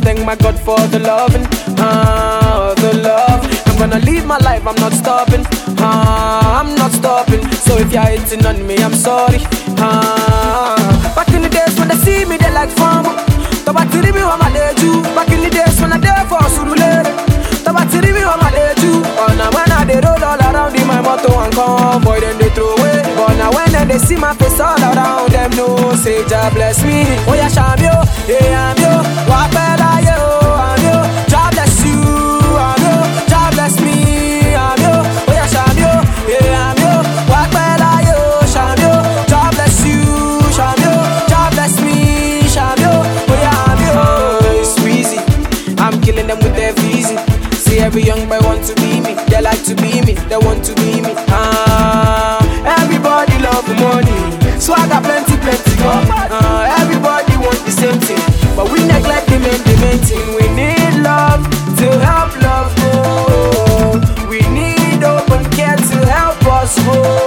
thank my God for the loving, ah, the love. I'm gonna live my life, I'm not stopping, ah, I'm not stopping. So if you're hating on me, I'm sorry, ah. Back in the days when they see me, they like fun. Tọ́ba ti rí mi wọ́n máa lè jú. Back in the days when I dey for Surulere. Tọ́ba ti rí mi wọ́n máa lè jú. Ọ̀nà when I dey roll all around in my motor and convoy, dem dey throw away. But now when dem dey see my face all around, dem know say Jah bless me. Oya ṣàmì o, èèyàn mi o, wà á pẹ́ láyé o, àmì o. Jah bless you, àmì o. Jah bless me, àmì o. Oya ṣàmì o, èèyàn mi o, wà á pẹ́ láyé o, ṣàmì o. Jah bless you, ṣàmì o. Jah bless me, ṣàmì o. Oya àmì o. It's Weezy, I'm killing them with their easy. See every young boy want to be me, they like to be me, they want to be me. Ah, everybody love money, swagger plenty, plenty. Ah, everybody want the same thing, but we neglect the main, the main thing. We need love to help love grow. We need open care to help us grow.